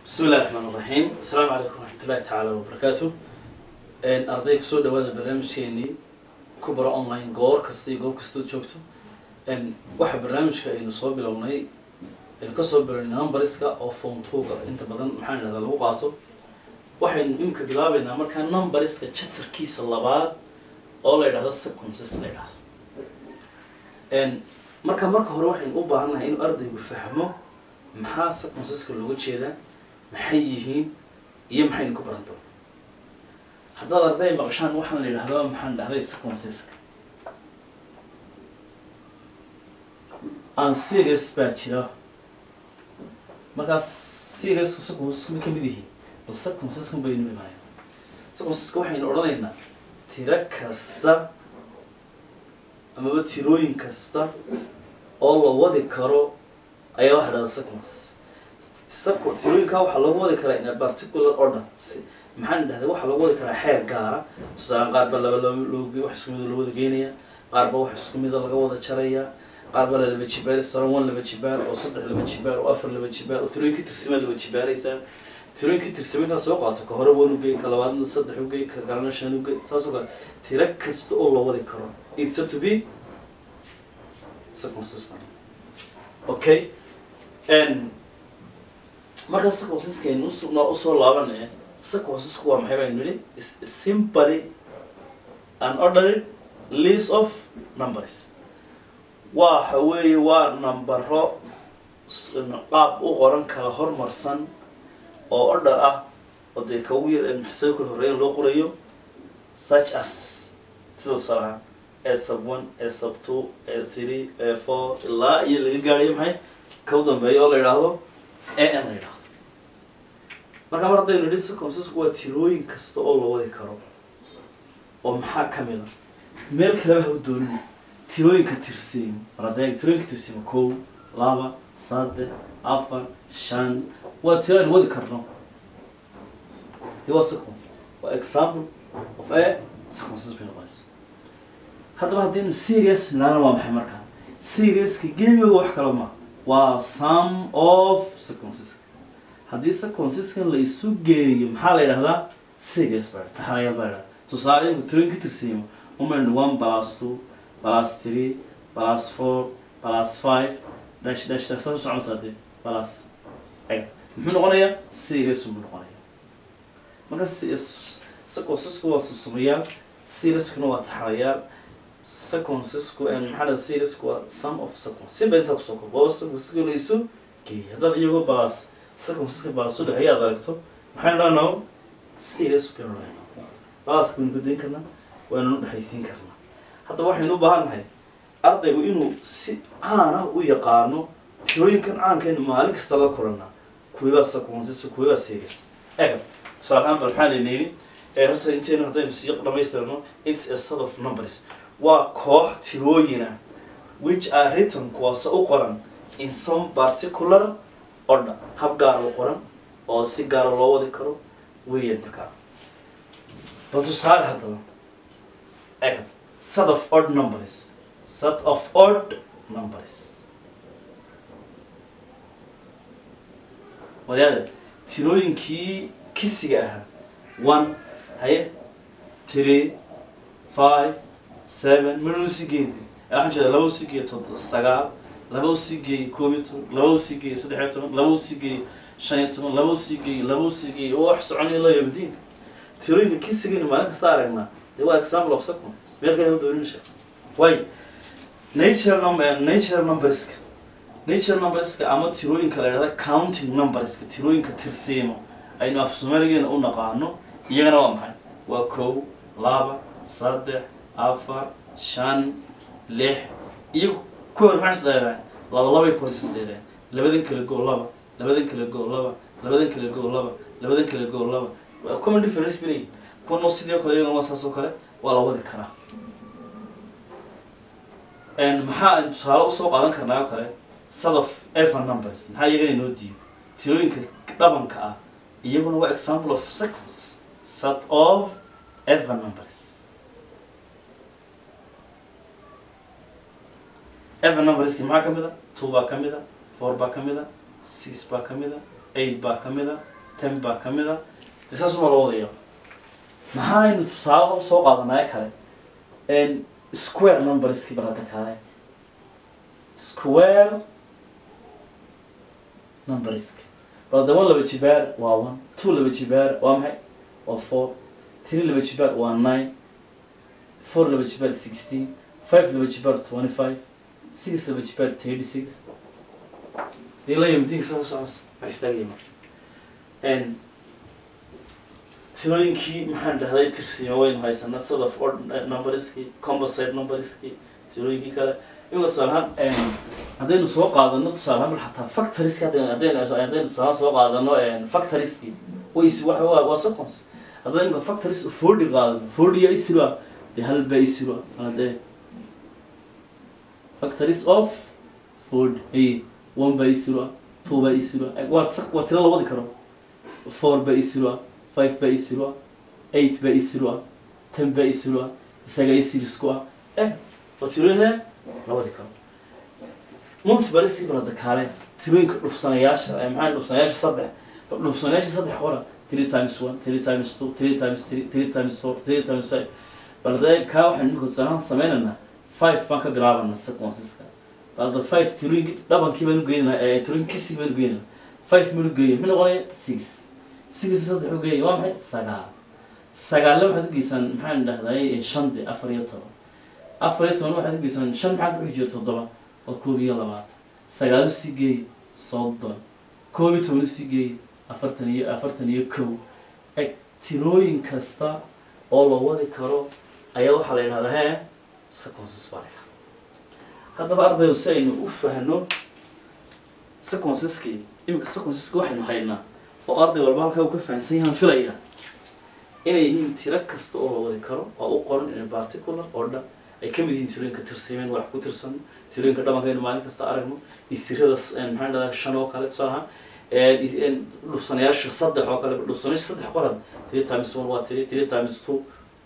bismi illahi raxmaan iraxiim asalaamu calaykum waraxmatullahi tacaala wabarakaatu arday kusoo dhawaada barnaamijkeenii ku baro online goor kasta iyo goob kastood joogto waxa barnaamijka aynu soo bilownay aynu kasoo bilownay numbariska oo phone twoga inta badan maxaan idhahdaa lagu qaato waxaynu imika bilaabeynaa markaa numbariska chapterkiisa labaad oo la yidhahdo sequences la yidhahdo marka marka hore waxaynu u baahannahay inuu ardaygu fahmo maxaa sequenceska looga jeedaa maxay yihiin iyo maxaynu ku baran doona haddaad arday maqashaan waxaan la yidhahdaa maxaan dhahday sequenceska aan serious baa jira markaas seriousku sequencesku ma ka mid yihiin bal sequenceskan baynu imanayna sequenceska waxaynu odhanaynaa tiro kasta amaba tirooyin kasta oo la wadi karo ayaa waxa dhahda sequences sequ tirooyinkaa waxaa lagu wadi karaa in a particular order si maxaan dhahday waxaa lagu wadi karaa xeer gaara tusaale qaar ba laba laba loo wax isku mida loo wada geenaya qaar ba wax isku mida laga wada jaraya qaar ba laba jibaar tusaale one laba jibaar oo saddex laba jibaar oo afar laba jibaar oo tirooyin ka tirsimaad laba jibaaraysaa tirooyin ka tirsima intaad soo qaato ka hore one ugey ka labaadna saddex ugey ka galana shan ugey saas oo kale tiro kasta oo loo wadi karo it's up to be sequences okay n marka sequenceskaynu usugna usoo laabanaya sequencesku waa maxay baynu nidhi simply an ordered list of numbers waxa weeye waa nambaro qaab u qoran kala hormarsan oo order ah oo dee ka ugu yar maxsaba kala horreeya loo qorayo such as sida tusaalahaan a sub one a sub two a three a four ilaa iyo laga gaadhayo maxay ka u dambeeya oo la yidhaahdo a n la yidhahdo marka mar haddaynu nidhi sequencesku waa tirooyin kasta oo la wadi karo oo maxaa ka mid a meel kaleba ha u doonin tirooyinka tirsiimo mar haddee tirooyinka tirsiimo kow laba saddex afar shan waa tiro aynu wadi karno dee waa sequence waa example of a sequences bay noqonaysa haddaba haddaynu serious nidhaana waa maxay markaa seriouska geemiyooda wax kale ma waa sum of sequenceska haddii sequenceskan la isu geeyo maxaa la yidhahdaa serious baa taxanayaal baa yidhahda tusaale inku tirooyin ka tirsiimo umaynu one plus two plus three plus four plus five dash dash dash saas u soconaysaa dee plus eg muxuu noqonayaa serious buu noqonaya marka sequencesku waa susumayaal seriouskuna waa taxanayaal sequencesku maxaa dhada seriouska waa sum of sequence si ba intaa kusoo kob waa sequenceska la isu geeyay haddaad iyagoo balas sequenceska balas u dhexeeya aad aragto maxaynu dhahnaa serious baynu dhahnaa balaska waynu gudayn karnaa waynanu dhexaysiin karnaa haddaba waxaynu u baahan nahay ardaygu inuu si caan ah u yaqaano tirooyinkan caankaynu maalin kasta la kulanaa kuwibaa sequences kuwibaa serious ega tusaale ahaan bal maxaa layna yidhi horta intaynu haddaynu sii dhamaystirno it's a set of numbers waa koox tirooyin ah which are written kuwaase u qoran in some particular order hab gaara u qoran oo si gaara loo wadi karo weeyaan markaa bal tusaale haddaba egad set of odd numbers set of odd numbers walyaade tirooyinkii kisiga ahaa one haye three five seven midhuu sii geedi waxaan jeeda laba usii geeyo tod sagaal laba usii geeyey koob iyo toban laba usii geeyey saddex iyo toban laba usii geeyey shan iyo toban laba usii geeyey laba usii geeyey oo wax soconaya ilaa yabdiinka tirooyinka kisigaynu maalin kasta aragnaa dee waa example of sequence meel kale ha doonin sheekh way nature number nature numberska nature numberska ama tirooyinka la yidhahda counting numberska tirooyinka tirsiimo aynu af soomaaligeena u naqaano iyagana waa maxay waa kow laba saddex afar shan lix iyo ku hor maxay isdheeraan laba labay ku hor isdheeraan labadan kale goo laba labadan kale goo laba labadan kale goo laba labadan kale goo laba waa common difference bay leeyihin kuwanoo sidii o kale iyagana waa saas oo kale waa la wadi karaa maxaa aynu tusaale usoo qaadan karnaa oo kale set of even numbers maxaa iyagana inoo diiyo tirooyinka dhabanka ah iyaguna waa example of sequences set of even numbers even numberski maxaa ka mid a two baa ka mid a four baa ka mid a six baa ka mid a eight baa ka mid a ten baa ka mid a dee saasuma loo wadaya maxaaynu tusaale soo qaadanaya kale n square numberskii bal hadda kale square numbersk bal hadda one laba jibaar waa one two laba jibaar waa maxay waa four three laba jibaar waa nine four laba jibaar sixteen five laba jibaar twenty five six laba jibaar thirty six dee la yimidinka saa socosa wax istaagayma n tirooyinkii maxaan dhahday tirsiima waynu haysanaa sort of odd numberskii composite numberskii tirooyinkii kale imika tusaale ahaan haddaynu soo qaadano tusaale ahaan bal xataa factoriski haddaynu haddaynu haddaynu tusaale ahaan soo qaadano factoriski ways wa waa waa seconds haddaynu factories forty qaadano forty yaa isiro ah dee hal baa isiro ah hadee factories of forty ay one baa isiro ah two baa isiro ah waa waa tiro la wadi karo four baa isiro ah five baa isiro ah eight baa isiro ah ten baa isiro ah isaga isirisku ah eh waa tirooyinhe la wadi karo multibalisi balada kaale tirooyinka dhufsanayaasha ee maxaa dhufsanayaasha saddex dhufsanayaasha saddex qora three times one three times two three times three three times four three times five balade kaa waxaan imika tusaalahaan sameynaynaa five baan ka bilaabanaa sequenceska balada five tirooyinka dhabankii baan ugeynanaa ee tirooyinkisii baan ugeynanaa five meel ugeeya muxuu noqonaya six six saddex ugeeya waa maxay sagaal sagaalle waxaad ugeysaan maxaan dhahday shande afar iyo toban afar iyo toban waxaad ugeysaan shan maxaa ku xijiyo toddoba oo koob iyo labaatan sagaal usii geey soddon koob iyo toban usii geey afartan iyo afartan iyo kow eg tirooyin kasta oo la wadi karo ayaa waxaa la yidhahdaa hee sequences baa la yidhahdaa haddaba ardaydu si aynu u fahno sequenceski iminka sequenceska waxaynu haynaa oo arday walba halkaa uu ka fahansan yahaan filaya inay yihiin tiro kasta oo la wadi karo oo u qoran in particular oo dhan ay ka mid yihiin tirooyinka tirsimeen wax ku tirsan tirooyinka dhamankaynu maalin kasta aragno istirada maxaan dhahdaa shan oo kale tusaale ahaan dhufsanayaasha saddex oo kale dhufsanayaasha saddex qoran three times one waa three three times two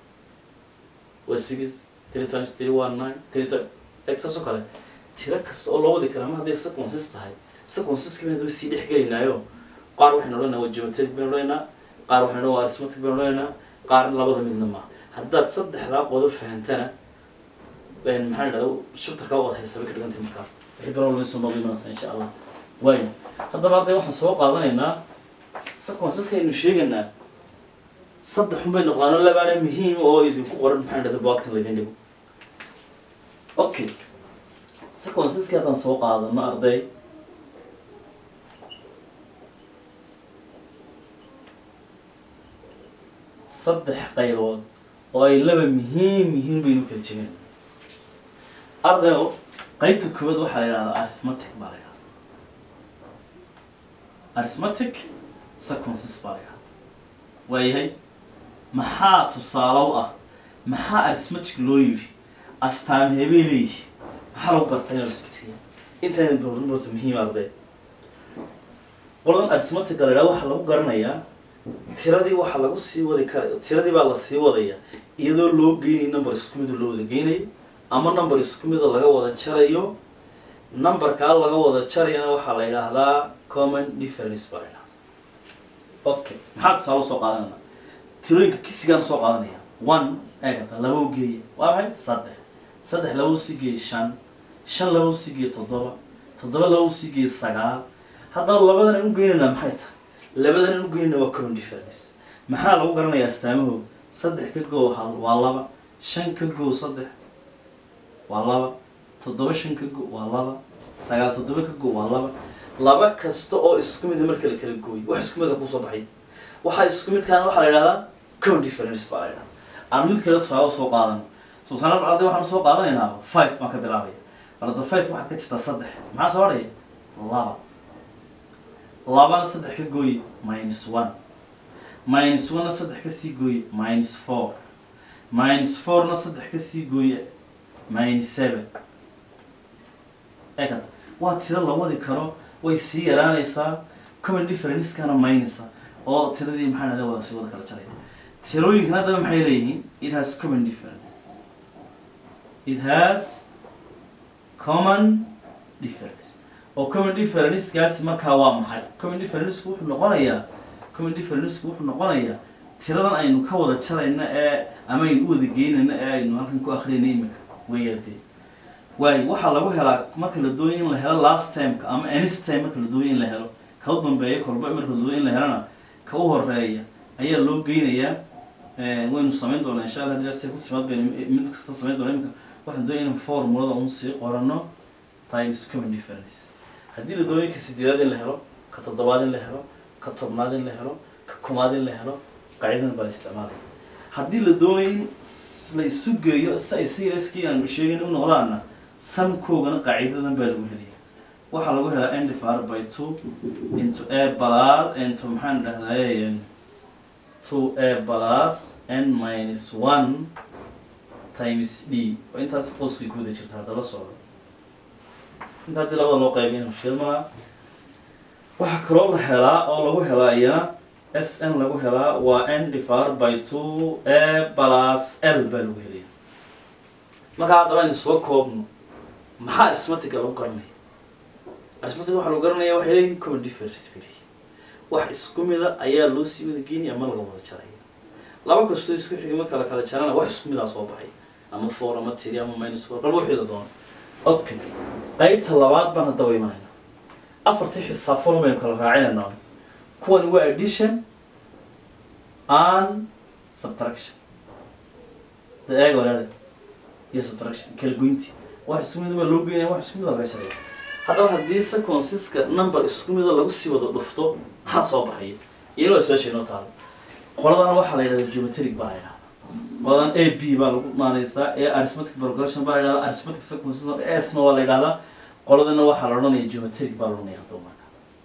waa six three times three waa nine three times saas oo kale tiro kasta oo loo wadi karaa ma hadday sequences tahay sequenceski baan hadaba sii dhex gelaynaayo qaar waxaynu odhanaynaa waa geometric baynu odhanaynaa qaar waxaynu waa arithmetic baynu odhanaynaa qaar labada midna ma haddaad saddexdaa qodob fahantana maxaa dhahda shubtarka wada haysa bay ka dhigantay markaa wixii bara walba soo noqdi imanaysa insha allah wayn haddaba arday waxaan soo qaadanaynaa sequenceska aynu sheegaynaa saddex un bay noqdaano labaana muhiim oo idinku qoran maxaa dhahda boagtan laydin dhigo okay sequenceski haddaan soo qaadano arday saddex qaybood oo ay laba muhiim muhiim baynu kala jebin ardayo qeybta koowaad waxaa la yidhahdaa arithmetic baa la yidhahdaa arithmetic sequences baa la yidhahdaa waayahay maxaa tusaalow ah maxaa arithmetic loo yidhi astaan heebay leeyihi maxaa lagu gartaa in arithmetic intaadan boorin horta muhiim arday qoladan arithmetic la yidhahda waxaa lagu garanayaa tiradii waxaa lagu sii wadi kara tiradii baa lasii wadaya iyadoo loo geynay number isku mida loo wada geynayo ama number isku mida laga wada jarayo numberkaa laga wada jarayana waxaa la yidhaahdaa common difference baa la yidhahdaa okay maxaa tusaale soo qaadanayna tirooyinka kisigaan soo qaadanaya one eegata laba u geeya waa maxay saddex saddex laba usii geeya shan shan laba usii geeya toddoba toddoba laba usii geeya sagaal haddaba labadan aan u geynaynaa maxay tahay labadan aan u geynayna waa common difference maxaa lagu garanayaa astaamahooda saddex ka goo hal waa laba shan ka goo saddex waa laba toddoba shan ka go waa laba sagaal toddoba ka go waa laba laba kasta oo isku mida marka la kala gooyo wax isku mida kusoo baxay waxaa isku midkaana waxaa la yidhahdaa common difference baa la yidhahdaa aan mid kale tusaale soo qaadan tusaale bacdi waxaan soo qaadanaynaa five baan ka bilaabaya balada five waxaad ka jirtaa saddex maxaa soo hadhaya laba labana saddex ka gooye minus one minus one-na saddex ka sii gooye minus four minus four-na saddex ka sii gooye minus seven eekata waa tiro la wadi karo way sii yaraanaysaa common differencekana maynaysa oo tiradii maxaa dhahda wada sii wada kala jaraya tirooyinkan haddaba maxay leeyihiin it has common difference it has common difference oo common differencekaasi markaa waa maxay common differenceku wuxuu noqonayaa common differencku wuxuu noqonayaa tiradan aynu ka wada jarayna ee ama aynu u wada geynayna ee aynu halkan ku akrinay imika weeyaan dee waayo waxaa lagu helaa marka la doonayo in la helo last timeka ama anis time marka la doonayo in la helo ka u dambeeya kolba marka la doonayo in la helana ka u horeeya ayaa loo geynayaa waynu samayn doonaa insha allah hadii se ku timaad baynu mid kasta samayn doona imika waxaan doonaya in formulada un sii qorano times common difference haddii la doonayo ka sideedaad in la helo ka toddobaad in la helo ka tobnaad in la helo ka kumaad in la helo qaacidadan baa la isticmaalaya haddii la doonayo in la isu geeyo si ay seriouskii aanu sheegin u noqdaana samkoogana qaacidadan baa lagu helaya waxaa lagu helaa n divided by two into a plus into maxaan dhahdaye two a plus n minus one times d oo intaas qoskay ku wada jirta hadda la socdo inta haddii labada loo qaybiyana mushkil maa waxaa kaloo la helaa oo lagu helaa iyana s n lagu helaa waa n divided by two a plus l baa lagu helaya markaa haddaba aynu soo koobno maxaa arithmetica lagu garanaya arithmetic waxaa lagu garanaya waxay leeyihin common difference bay leeyihin wax isku mida ayaa loo sii wada geynaya ama laga wada jaraya laba kastoo isku xigay marka la kala jarana wax isku midaa soo baxay ama four ama three ama minus four qalba wixii la doono okay qaybta labaad baan haddaba imanayna afartii xisaab folon baynu kala raacinayna kuwani waa addition and subtraction da eega walaada iyo subtraction kala goynti wax isku mida baa loo geynaya wax isku mida laga jaraya haddaba haddii seconsiska number isku mida lagu sii wada dhufto maxaa soo baxaya iyadoo su-aasha inoo taalo qoladana waxaa la yidhahda geometric baa la yidhahda qoladan a b baa lagu maanaysaa ee arithmetic progression baa la yidhahda arithmetic sequences s-na waa la yidhahdaa qoladana waxaa la odhanaya geometric baa la odhanaya haddaba marka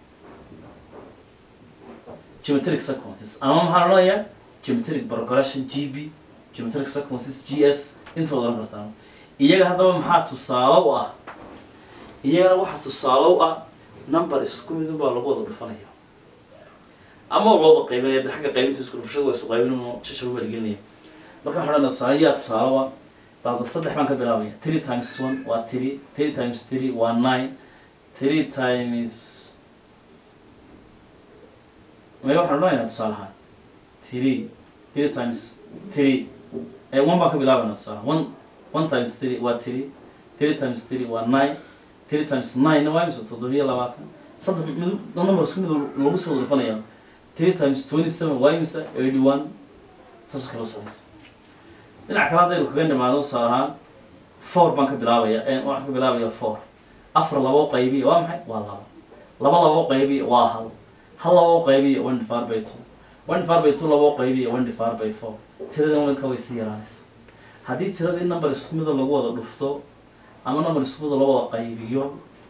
geometric sequences ama maxaa la odhanayaa geometric progression g b geometric sequences g s inta wada odhan kartaa iyaga haddaba maxaa tusaale u ah iyagana waxaa tusaale u ah number isku midun baa lagu wada dhufanaya ama looda qaybinaya de xagga qaybinta isku dhufashada waa isu qaybin jashar waa lagelinaya marka waxaa odhanaya tusaale yaa tusaale waa baada saddex baan ka bilaabaya three times one waa three three times three waa nine three times maya waxaan odhanaynaa tusaale ahaan three three times three eh, one baan ka bilaabanaa tusaale one one times three waa three three times three waa nine three times nine waa imisa toddobiyo labaatan saddex mid number isku mid lagu soo dhufanaya three times twenty seven waa imisa eighty one saas kala socdaysa dhinac kale haddaynu kaga nimaado tusaale ahaan four baan ka bilaabaya waxaan ka bilaabaya four afar labo qaybiya waa maxay waa laba laba labo qaybiya waa hal hal labo qaybiya one divided by two one divided by two labo qaybiya one divided by four tiradan walka way sii yaraanaysa haddii tiradii number isku mida lagu wada dhufto ama number isku mida lagu wada qaybiyo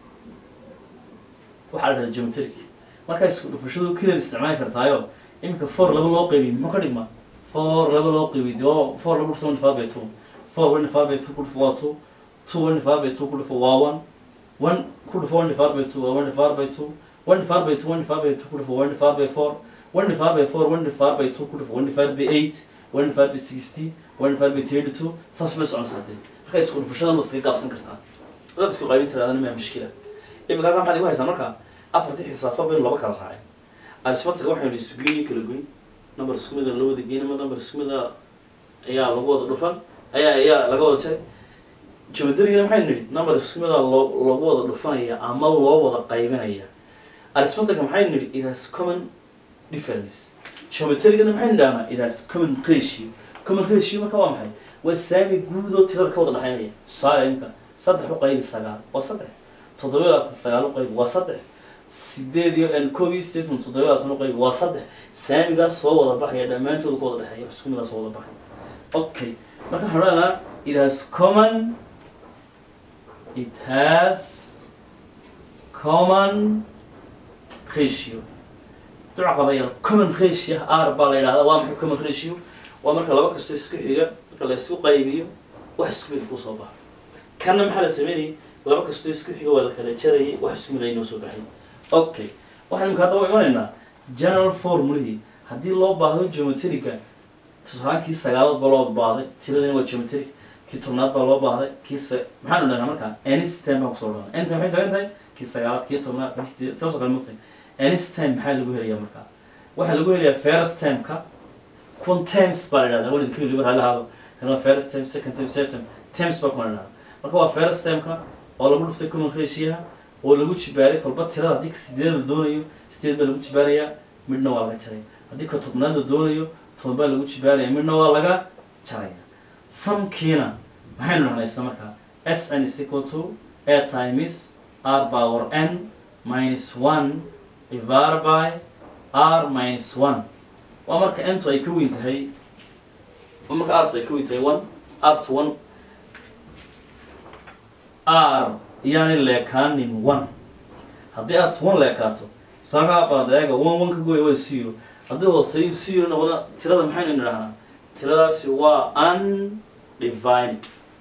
waxaa la dhahda geometric markaa isku dhufashadu keliyaad isticmaali kartaayo iminka four laba loo qaybiy muxuu ka dhigmaa four laba loo qaybiy de waa four laba dhufto one divided by two four one divided by two ku dhufo waa two two one divided by two ku dhufo waa one one ku dhufo one divided by two waa one divided by two one divided by two one divided by two ku dhufo one divided by four one divided by four one divided by two ku dhufo one divided by eight one divided by sixty one divided by thirty two saas bay soconaysaa dee markaa isku dhufashadan waad iskaga gaabsan kartaa dad isku qaybin tiraadana maa mushkila imika halkan maxaad igu haysaa marka afartii xisaafo baynu laba kala raacay arithmetic waxaynu isu geeyo kala goyn number isku mida loo wada geyn ama number isku mida ayaa lagu wada dhufan ayaa ayaa laga wada jaray geometrigana maxaynu nidhi number isku mida loo lagu wada dhufanaya ama loo wada qaybinaya arithmetica maxaynu nidhi it has common difference geometrigana maxaynu idhahnaa it has common ratio common ratio marka waa maxay waa saami guud oo tirada ka wada dhexaynaya tusaale imka saddex u qaybi sagaal waa saddex toddoba iyo labaatan sagaal u qaybi waa saddex sideed iyo koob iyo sideed kun toddoba iyo labaatan u qaybi waa saddex saamigaas soo wada baxaya dhammaantooda ku wada dhexeeya wax isku midaas soo wada baxaya okay marka waxaan odhanaa it has common it has common ratio duca qabaya common ratio r baa la yidhahdaa waa maxay common ratio waa marka laba kastoo isku xiga marka la isku qaybiyo wax isku mid kusoo baxa kanna maxaa la sameynayay laba kastoo isku xiga waa la kala jarayay wax isku mid aynoo soo baxay okay waxaan imika haddaba imanaynaa general formulihii haddii loo baahdo geometriga tusaalaan kii sagaalood baa loo baahday tiradina waa geometric kii tobnaad baa loo baahday kii sa maxaanu dhahnaa markaa anytime baan kusoo dhana anytime maxay tagan tahay kii sagaalaad kii tobnaad kii sideed saasoo kale mogtahay anytime maxaa lagu helayaa markaa waxaa lagu helayaa first termka kuwan terms baa la idhahdaa walidka weliba ha lahaado kana first term second term third term terms baa kuma la idhahdaa marka waa first termka oo lagu dhuftay common ratioha oo lagu jibaaray kolba tirada haddii ka sideed la doonayo sideed baa lagu jibaarayaa midna waa laga jaraya haddii ka tobnaad la doonayo toban baa lagu jibaaraya midna waa laga jaraya samkiina maxaynu dhahnaysa markaa s n is equal to a times r power n minus one divided by r minus one waa marka ntu ay ka weyn tahay waa marka rtu ay ka weyn tahay one up to one r iyaanay leekaanin one haddii r to one leekaato sagaa baadayaga one one ka gooya waa zero haddii hooseeyo zero noqda tirada maxaynu nidhahnaa tiradaasi waa undivided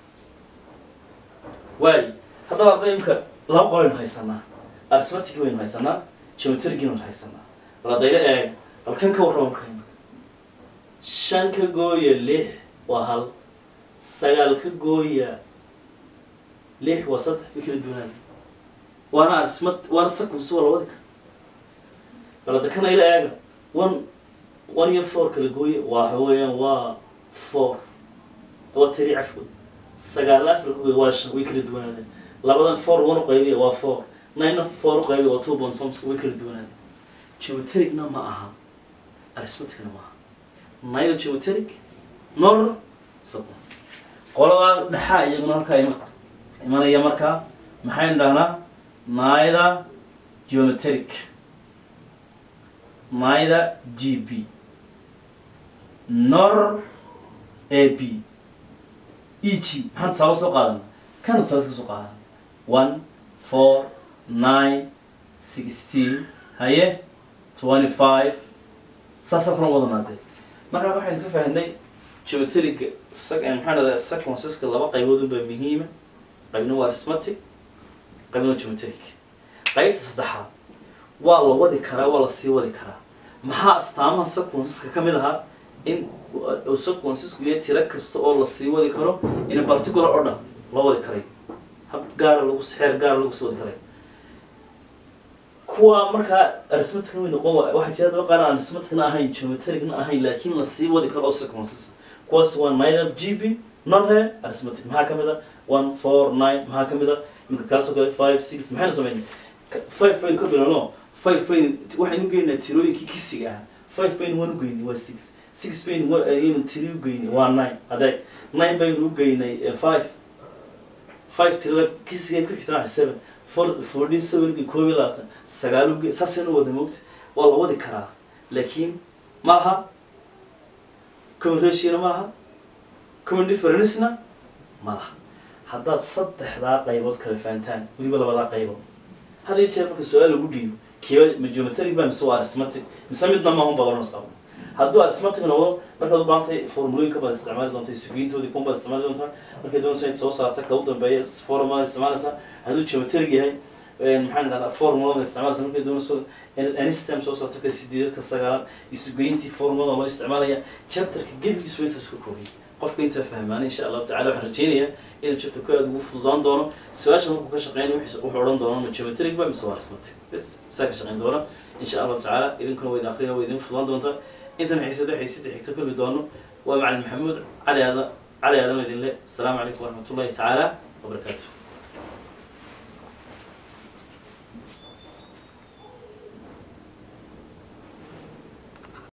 waayo haddaba arday imka laba qolaynu haysanaa arithmetic waynu haysanaa geometric waynu haysanaa ladayla eeg balkan ka warraba markayna shan ka gooya lix waa hal sagaal ka gooya lix waa saddex way kala duwanaan waana arithmet waana sequence waa labadi kara balada kana ila eega one one iyo four kala gooya waa waxa weeyaan waa four waa tiri cafwa sagaal afar ka gooya waa shan way kala duwanaadeen labadan four one uqaybiya waa four nine four uqaybiya waa two point something way kala duwanaadeen geometricna ma aha arithmeticna ma aha neither geometric nor sequence qoladaa dhexaa iyaguna halkaa ima imanaya markaa maxaynu dhahnaa neither geometric neither gb nor ab eg maxaan tusaale soo qaadana kan tusaale iska soo qaadana one four nine sixteen haye twenty five saasa kala wadanaadee markaa waxaynu ka fahnay geometriga sag maxaa dhahdaa sequenceska laba qaybood unbaa muhiima qaybna waa arithmetic qaybna waa geometric qaybta saddexaad waa la wadi karaa waa la sii wadi karaa maxaa astaamaha sequenceska ka mid ahaa in uu sequencesku yahay tiro kasta oo la sii wadi karo in particular order loo wadi karay hab gaara lagu xeer gaara lagu sii wadi karay kuwa markaa arithmeticna way noqon wa- waxaa jira daba qaar aan arithmeticna ahayn geometricna ahayn laakiin la sii wadi karo oo sequences kuwaas waa neither gb nor he arithmetic maxaa ka mid a one four nine maxaa ka mid a imika kaasoo kale five six maxaynu sameynay Ka- five baynu ka bilowno five baynu waxaynu geynaa tirooyinkii kisiga ah five baynu one ugeynay waa six six baynu wa- ayaynu tiri ugeynay waa nine adeeg nine baynu ugeynay eh, five five tirada kisiga ku xigtana seven four fourteen seven koob iyo labaatan sagaal uge saasaynu wada moogta waa la wadi karaa laakiin ma laha common ratio-na ma laha common difference-na ma laha haddaad saddexdaa qaybood kala fahantaan weliba labadaa qaybood had iyo jeer marka su-aal lagu dhiibo kiiba ma geometric ba mise waa arithmetic mise midna ma hunba oranaysa hadduu arithmetic noqdo markaad u baahantay formulooyinka baad isticmaali doonta sugiintoodii kuwan baad isticmaali doontaa markay doonaysa inaad soo saarta ka u dambeeya formulada isticmaalaysa hadduu geometric yahay maxaan idhahdaa formulada isticmaalaysa markay doonayso inaad anistem soo saarto ka sideedad ka sagaalaad isugeyntii formulada loo isticmaalaya chapterka gebigiisu intaas ka koobay qofka intaa fahmaana insha allahu tacala waxaan rajeynayaa inuu chapterku aada ugu fududaan doono su-aasha markuu ka shaqeynaya wuxuu wuxuu odhan doona ma geometric ba mise waa arithmetic bes saa ka shaqeyn doona insha allahu tacala idinkuna waa idin akhriya waa idin fududaan doontaa intan xiisada xiisada xigta kulmi doono waa macalin maxamuud cali aada cali aadan idin le asalaamu calaykum waraxmatullahi tacaala wabarakaatu